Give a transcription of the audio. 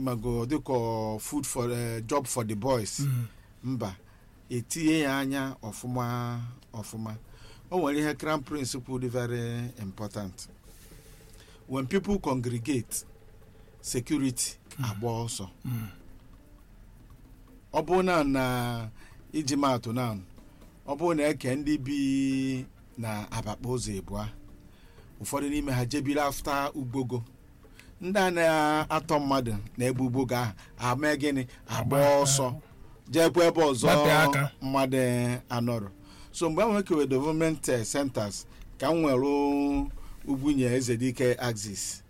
mago dịka food for eh, job for the boys Mm. mba etinye ya anya ọfụma ọfụma o nwere ihe crown prince kwuru dị very important when people congregate security agba ọsọ Mm. ọ bụrụ na na iji maatụ na ọ bụrụ na eke ndị bi na abakpa ụzọ ịbụa ụfọdụ n'ime ha jebiri afta ugbogo ndị a na-atọ mmadụ na ebe ugbogo ahụ ama gịnị agba ọsọ jekwa ebe ọzọ Gbapee aka. mmadụ anọrọ so mgbe ahụ ekewe development eh, centers ka m nwere ugwunye eze dike axis